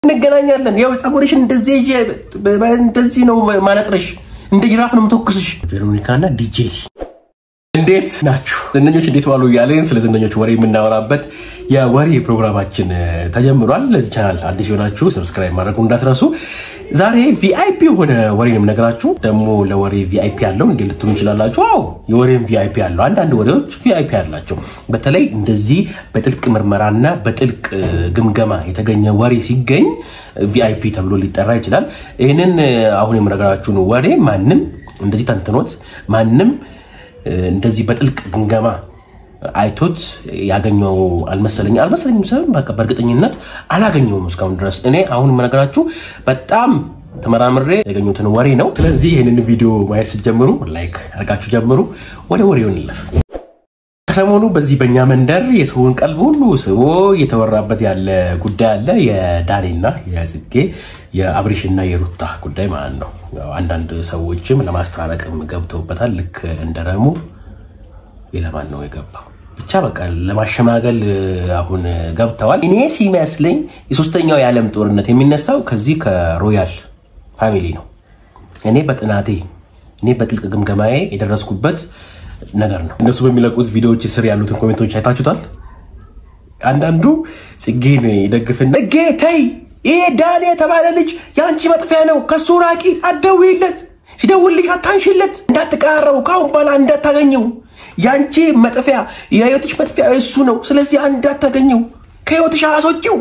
እንገናኛለን። ያው ጸጉርሽ እንደዚህ ይዤ እንደዚህ ነው ማለጥረሽ፣ እንደ ጅራፍ ነው የምተኩስሽ። ቬሮኒካና ዲጄሊ እንዴት ናችሁ? ዝነኞች እንዴት ዋሉ? እያለን ስለ ዝነኞች ወሬ የምናወራበት የወሬ ፕሮግራማችን ተጀምሯል። ለዚህ ቻናል አዲስ የሆናችሁ ሰብስክራይብ ማድረጉ እንዳትረሱ። ዛሬ ቪአይፒ የሆነ ወሬ ነው የምነግራችሁ። ደግሞ ለወሬ ቪአይፒ ያለው እንዴ ልትሉ እንችላላችሁ። አዎ የወሬም ቪአይፒ ያለው አንዳንድ ወሬዎች ቪአይፒ ያላቸው፣ በተለይ እንደዚህ በጥልቅ ምርመራና በጥልቅ ግምገማ የተገኘ ወሬ ሲገኝ ቪአይፒ ተብሎ ሊጠራ ይችላል። ይህንን አሁን የምነግራችሁን ወሬ ማንም እንደዚህ ተንትኖት ማንም እንደዚህ በጥልቅ ግምገማ አይቶት ያገኘው አልመሰለኝ አልመሰለኝም ሰ በቃ በእርግጠኝነት አላገኘውም እስካሁን ድረስ። እኔ አሁን የምነግራችሁ በጣም ተመራምሬ ያገኙትን ወሬ ነው። ስለዚህ ይህንን ቪዲዮ ማየት ስትጀምሩ ላይክ አድርጋችሁ ጀምሩ። ወደ ወሬው እንለፍ። ከሰሞኑ በዚህ በእኛ መንደር የሰውን ቀልብ ሁሉ ስቦ እየተወራበት ያለ ጉዳይ አለ። የዳኔና የጽጌ የአብሪሽና የሩታ ጉዳይ ማለት ነው። አንዳንድ ሰዎችም ለማስታረቅም ገብተውበታል። ልክ እንደ ረሙ ሌላማን ነው የገባው ብቻ በቃ ለማሸማገል አሁን ገብተዋል። እኔ ሲመስለኝ የሶስተኛው የዓለም ጦርነት የሚነሳው ከዚህ ከሮያል ፋሚሊ ነው። እኔ በጥናቴ እኔ በጥልቅ ግምገማዬ የደረስኩበት ነገር ነው። እነሱ በሚለቁት ቪዲዮዎች ስር ያሉትን ኮሜንቶች አይታችሁታል። አንዳንዱ ጽጌን ይደግፍና ጽጌ ተይ፣ ይሄ ዳኔ የተባለ ልጅ የአንቺ መጥፊያ ነው፣ ከሱ ራቂ፣ አትደውይለት፣ ሲደውልሽ አታንሽለት፣ እንዳትቀራረቡ፣ ከአሁን በኋላ እንዳታገኘው ያንቺ መጥፊያ የህይወትሽ መጥፊያ እሱ ነው። ስለዚህ እንዳታገኘው ከህይወትሽ አስወጪው።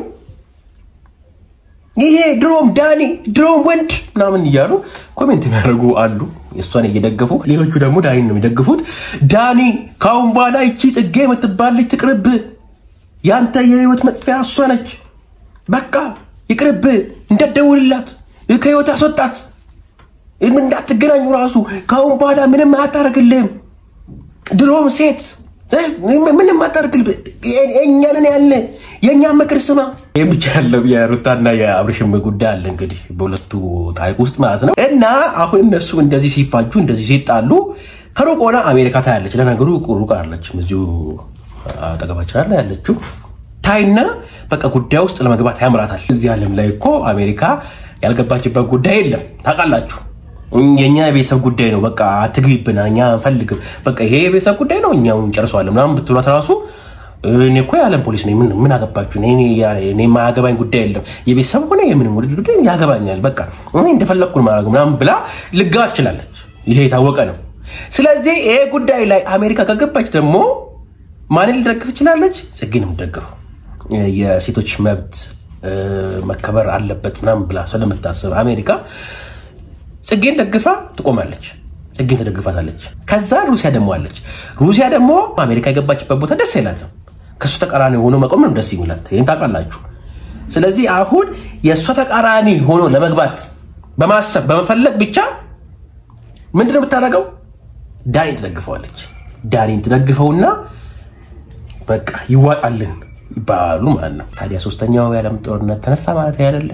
ይሄ ድሮም ዳኒ ድሮም ወንድ ምናምን እያሉ ኮሜንት የሚያደርጉ አሉ፣ እሷን እየደገፉ ሌሎቹ ደግሞ ዳኒን ነው የሚደግፉት። ዳኒ ከአሁን በኋላ ይቺ ጽጌ የምትባል ልጅ ትቅርብ፣ ያንተ የህይወት መጥፊያ እሷ ነች። በቃ ይቅርብ፣ እንዳትደውልላት፣ ከህይወት አስወጣት፣ እንዳትገናኙ ራሱ ከአሁን በኋላ ምንም አታደርግልህም። ድሮም ሴት ምንም አታርግል። እኛንን ያለ የእኛን ምክር ስማ። ይህ ብቻ ያለው የሩታና የአብርሽም ጉዳይ አለ እንግዲህ በሁለቱ ታሪክ ውስጥ ማለት ነው። እና አሁን እነሱ እንደዚህ ሲፋጁ እንደዚህ ሲጣሉ ከሩቅ ሆና አሜሪካ ታያለች። ለነገሩ ሩቅ አለችም እዚሁ አጠገባችን አለ ያለችው ታይና በቃ ጉዳይ ውስጥ ለመግባት ያምራታል። እዚህ ዓለም ላይ እኮ አሜሪካ ያልገባችበት ጉዳይ የለም ታውቃላችሁ። የኛ የቤተሰብ ጉዳይ ነው። በቃ አትግቢብን፣ እኛ አንፈልግም። በቃ ይሄ የቤተሰብ ጉዳይ ነው፣ እኛው እንጨርሰዋለን ምናምን ብትሏት ራሱ እኔ እኮ የዓለም ፖሊስ ነኝ፣ ምን አገባችሁ? እኔ የማያገባኝ ጉዳይ የለም። የቤተሰብ ሆነ የምንም ውድድ ጉዳይ ያገባኛል፣ በቃ እኔ እንደፈለግኩን ማድረግ ምናምን ብላ ልገባ ትችላለች። ይሄ የታወቀ ነው። ስለዚህ ይሄ ጉዳይ ላይ አሜሪካ ከገባች ደግሞ ማንን ልደግፍ ትችላለች? ጽጌን የምትደግፈው የሴቶች መብት መከበር አለበት ምናምን ብላ ስለምታስብ አሜሪካ ጽጌን ደግፋ ትቆማለች። ጽጌን ትደግፋታለች። ከዛ ሩሲያ ደግሞ አለች። ሩሲያ ደግሞ አሜሪካ የገባችበት ቦታ ደስ አይላትም። ከእሱ ተቃራኒ ሆኖ መቆም ነው ደስ የሚላት። ይህን ታውቃላችሁ። ስለዚህ አሁን የእሷ ተቃራኒ ሆኖ ለመግባት በማሰብ በመፈለግ ብቻ ምንድን ነው የምታደርገው? ዳኒን ትደግፈዋለች። ዳኒን ትደግፈውና በቃ ይዋጣልን ይባሉ ማለት ነው። ታዲያ ሶስተኛው የዓለም ጦርነት ተነሳ ማለት አይደለ?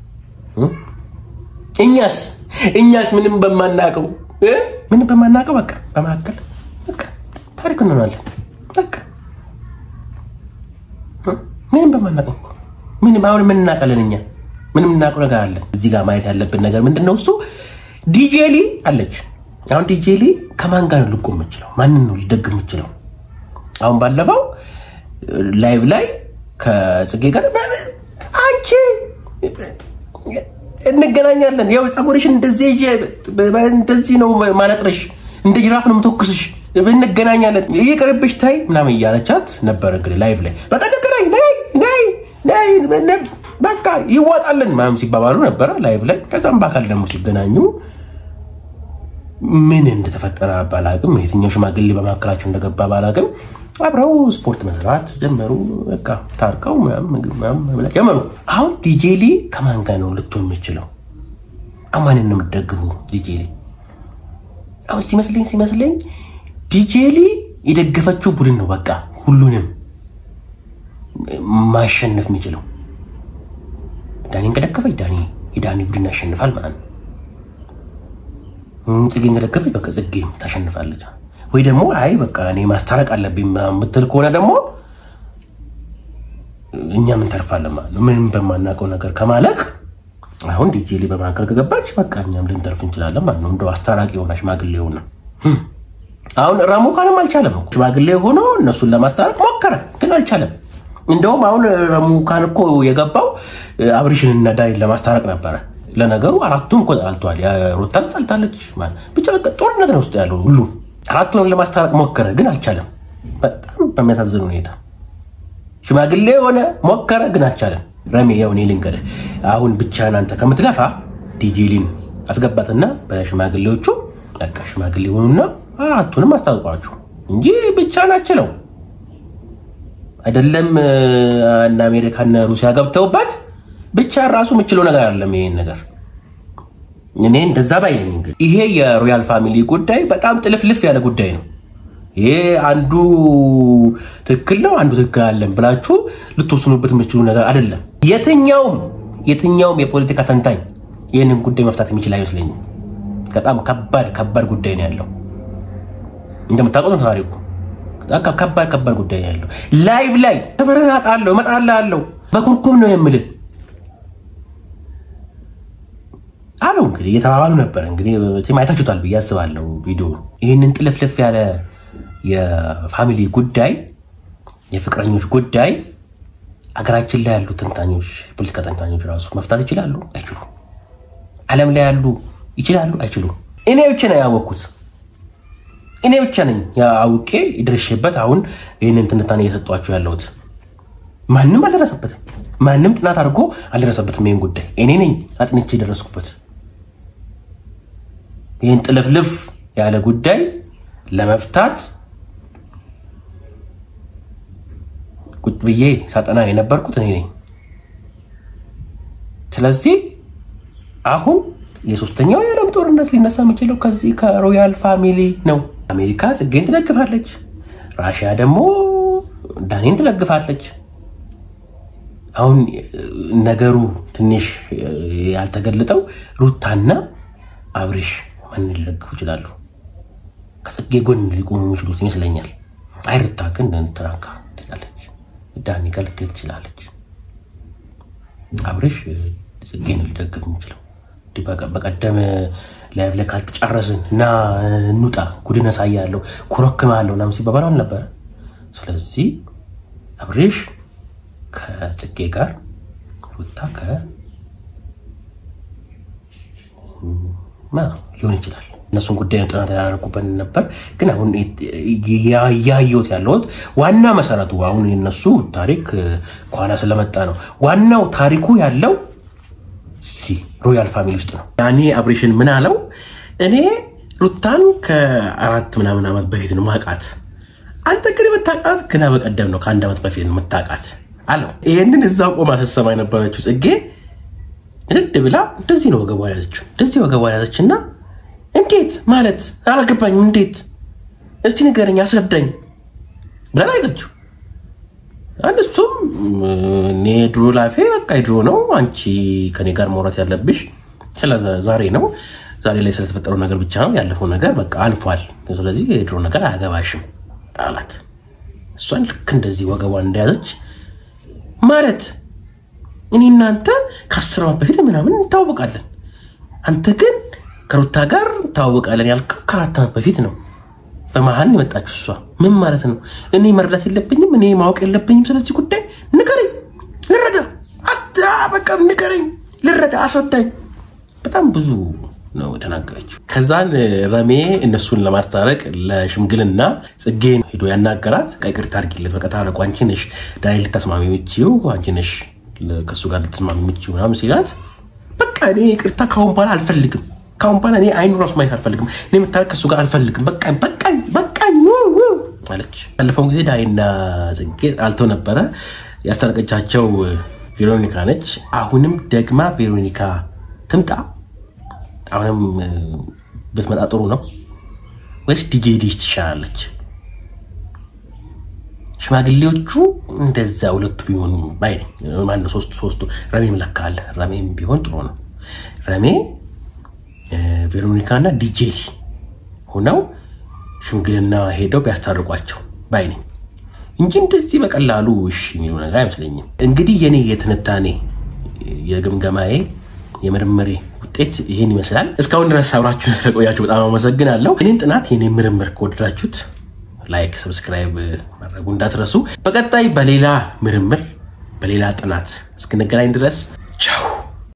እኛስ እኛስ ምንም በማናቀው ምንም በማናቀው በቃ በመካከል በቃ ታሪክ እንሆናለን። በቃ ምንም በማናቀው ምንም አሁን ምን እናውቃለን እኛ ምንም እናውቀው ነገር አለን። እዚህ ጋር ማየት ያለብን ነገር ምንድን ነው? እሱ ዲጄሊ አለች። አሁን ዲጄሊ ከማን ጋር ነው ልቆም የምችለው? ማንን ነው ልደግፍ የምችለው? አሁን ባለፈው ላይቭ ላይ ከጽጌ ጋር አንቺ እንገናኛለን ያው ጸጉርሽ እንደዚህ ይዤ እንደዚህ ነው ማለጥረሽ፣ እንደ ጅራፍ ነው የምተኩስሽ፣ እንገናኛለን፣ ይቅርብሽ፣ ታይ ምናምን እያለቻት ነበር። እንግዲህ ላይቭ ላይ በቃ እንገናኝ፣ ነይ ነይ ነይ በቃ ይዋጣልን ምናምን ሲባባሉ ነበረ ላይቭ ላይ። ከዛም በአካል ደግሞ ሲገናኙ ምን እንደተፈጠረ ባላቅም፣ የትኛው ሽማግሌ በመካከላቸው እንደገባ ባላቅም አብረው ስፖርት መስራት ጀመሩ። በቃ ታርቀው ምግብ መብላት ጀመሩ። አሁን ዲጄሊ ከማን ጋር ነው ልትሆን የምችለው? አማንን ነው የምትደግፉ? ዲጄሊ አሁን ሲመስለኝ ሲመስለኝ ዲጄሊ የደገፈችው ቡድን ነው በቃ ሁሉንም ማሸነፍ የሚችለው። ዳኒን ከደገፈች ዳኒ የዳኒ ቡድን ያሸንፋል ማለት ነው። ጽጌን ከደገፈች በቃ ጽጌ ታሸንፋለች። ወይ ደግሞ አይ በቃ እኔ ማስታረቅ አለብኝ ምናምን የምትል ከሆነ ደግሞ እኛ ምን ተርፋለን ማለት ነው። ምንም በማናውቀው ነገር ከማለቅ አሁን ዲጄሊ በመካከል ከገባች በቃ እኛም ልንተርፍ እንችላለን ማለት ነው። እንደው አስታራቂ የሆና ሽማግሌ ሆነ አሁን ረሙ ካንም አልቻለም እኮ ሽማግሌ ሆኖ እነሱን ለማስታረቅ ሞከረ፣ ግን አልቻለም። እንደውም አሁን ረሙ ካን እኮ የገባው አብሪሽን እና ዳይን ለማስታረቅ ነበረ። ለነገሩ አራቱም እኮ ተጣልተዋል። ሩታም ጣልታለች። ብቻ በቃ ጦርነት ነው ውስጥ ያለው ሁሉ። አራቱንም ለማስታረቅ ሞከረ፣ ግን አልቻለም። በጣም በሚያሳዝን ሁኔታ ሽማግሌ የሆነ ሞከረ፣ ግን አልቻለም። ረሜ ያው እኔ ልንገርህ፣ አሁን ብቻህን አንተ ከምትለፋ ዲጂሊን አስገባትና በሽማግሌዎቹ በቃ ሽማግሌ ሆኑና አራቱንም አስታውቋቸው እንጂ ብቻህን አችለው አይደለም። እነ አሜሪካና ሩሲያ ገብተውበት ብቻ ራሱ የምችለው ነገር አይደለም። ይሄን ነገር እኔ እንደዛ ባይነኝ። እንግዲህ ይሄ የሮያል ፋሚሊ ጉዳይ በጣም ጥልፍልፍ ያለ ጉዳይ ነው። ይሄ አንዱ ትክክል ነው፣ አንዱ ትክክል አለን ብላችሁ ልትወስኑበት የምችሉ ነገር አይደለም። የትኛውም የትኛውም የፖለቲካ ተንታኝ ይህንን ጉዳይ መፍታት የሚችል አይመስለኝም። በጣም ከባድ ከባድ ጉዳይ ነው ያለው። እንደምታውቁት ነው ታሪኩ። ከባድ ከባድ ጉዳይ ነው ያለው። ላይቭ ላይ ተፈረን አውቃለሁ እመጣልሃለሁ በኩርኩም ነው የምልህ አለው። እንግዲህ እየተባባሉ ነበር። እንግዲህ አይታችሁታል ብዬ አስባለሁ ቪዲዮ ይህንን ጥልፍልፍ ያለ የፋሚሊ ጉዳይ የፍቅረኞች ጉዳይ አገራችን ላይ ያሉ ተንታኞች የፖለቲካ ተንታኞች ራሱ መፍታት ይችላሉ አይችሉም? ዓለም ላይ ያሉ ይችላሉ አይችሉም? እኔ ብቻ ነው ያወቅኩት። እኔ ብቻ ነኝ አውቄ የደረሼበት አሁን ይህንን ትንታኔ እየሰጧችሁ ያለሁት። ማንም አልደረሰበትም። ማንም ጥናት አድርጎ አልደረሰበትም። ይህን ጉዳይ እኔ ነኝ አጥንቼ የደረስኩበት። ይህን ጥልፍልፍ ያለ ጉዳይ ለመፍታት ቁጭ ብዬ ሳጠና የነበርኩት እኔ ነኝ። ስለዚህ አሁን የሶስተኛው የዓለም ጦርነት ሊነሳ የሚችለው ከዚህ ከሮያል ፋሚሊ ነው። አሜሪካ ጽጌን ትደግፋለች፣ ራሽያ ደግሞ ዳኔን ትደግፋለች። አሁን ነገሩ ትንሽ ያልተገለጠው ሩታና አብሬሽ ማን ሊደግፉ ይችላሉ? ከጽጌ ጎን ሊቆሙ የሚችሉት ይመስለኛል። አይ ሩታ ግን እንትናካ ትላለች፣ ዳኒ ጋር ልትሄድ ትችላለች። አብሬሽ ጽጌን ሊደግፍ የሚችለው በቀደም ላይቭ ላይ ካልተጫረስን እና እንውጣ ጉድን አሳያለሁ ኩረክማለሁ ምናምን ሲባባል አልነበረ። ስለዚህ አብሬሽ ከጽጌ ጋር ሩታ ከ ሊሆን ይችላል። እነሱን ጉዳይ ጥናት ያደረጉበት ነበር። ግን አሁን እያየሁት ያለሁት ዋና መሰረቱ አሁን የነሱ ታሪክ ከኋላ ስለመጣ ነው። ዋናው ታሪኩ ያለው ሮያል ፋሚሊ ውስጥ ነው። ያኔ አብሬሽን ምን አለው? እኔ ሩታን ከአራት ምናምን ዓመት በፊት ነው ማቃት፣ አንተ ግን የምታውቃት ገና በቀደም ነው ከአንድ ዓመት በፊት ነው የምታውቃት አለው። ይህንን እዛ ቆማ ስትሰማ የነበረችው ጽጌ ንድ ብላ እንደዚህ ነው ወገቧ ያዘችው፣ እንደዚህ ወገቧ ያዘችና እንዴት ማለት አላገባኝም፣ እንዴት እስቲ ንገረኝ፣ አስረዳኝ ብላ ላይገችው እሱም እኔ ድሮ ላፌ በቃ ድሮ ነው። አንቺ ከኔ ጋር ማውራት ያለብሽ ስለ ዛሬ ነው። ዛሬ ላይ ስለተፈጠረው ነገር ብቻ ነው። ያለፈው ነገር በቃ አልፏል። ስለዚህ የድሮ ነገር አያገባሽም አላት። እሷን ልክ እንደዚህ ወገቧን እንደያዘች ማለት እኔ እናንተ ከአስር ዓመት በፊት ምናምን እንታወቃለን። አንተ ግን ከሩታ ጋር እንታወቃለን ያልከው ከአራት ዓመት በፊት ነው። በመሀል የመጣችው እሷ ምን ማለት ነው? እኔ መረዳት የለብኝም እኔ ማወቅ የለብኝም ስለዚህ ጉዳይ ንገረኝ፣ ልረዳ፣ በቃ ንገረኝ፣ ልረዳ፣ አስረዳኝ። በጣም ብዙ ነው የተናገረችው። ከዛን ረሜ እነሱን ለማስታረቅ ለሽምግልና ጽጌን ሄዶ ያናገራት ይቅርታ አድርጊለት፣ በቃ ታረቁ፣ አንቺ ነሽ ዳኒ ልታስማሚ የምችይው፣ አንቺ ነሽ ከእሱ ጋር ልትስማሚ የምችይው ምናምን ሲላት በቃ እኔ ይቅርታ ካሁን በኋላ አልፈልግም ካሁን በኋላ እኔ አይኑ ራሱ ማየት አልፈልግም። እኔ የምታረቅ ከሱ ጋር አልፈልግም። በቃኝ በቃኝ በቃኝ አለች። ያለፈውን ጊዜ ዳይና ጽጌ አልተው ነበረ። ያስታረቀቻቸው ቬሮኒካ ነች። አሁንም ደግማ ቬሮኒካ ትምጣ። አሁንም ብትመጣ ጥሩ ነው ወይስ ዲጄ ልጅ ትሻላለች? ሽማግሌዎቹ እንደዛ ሁለቱ ቢሆኑ ባይ ነኝ። ማነው ሶስቱ ሶስቱ ረሜም ለካ አለ። ረሜም ቢሆን ጥሩ ነው። ረሜ ቬሮኒካ እና ዲጄሊ ሆነው ሽምግልና ሄደው ቢያስታርቋቸው ባይ ነኝ። እንጂ እንደዚህ በቀላሉ እሺ የሚሉ ነገር አይመስለኝም። እንግዲህ የኔ የትንታኔ የግምገማዬ የምርምሬ ውጤት ይህን ይመስላል። እስካሁን ድረስ አብራችሁን ስለቆያችሁ በጣም አመሰግናለሁ። እኔን ጥናት የኔ ምርምር ከወደዳችሁት ላይክ፣ ሰብስክራይብ ማድረጉ እንዳትረሱ። በቀጣይ በሌላ ምርምር በሌላ ጥናት እስክንገናኝ ድረስ ቻው።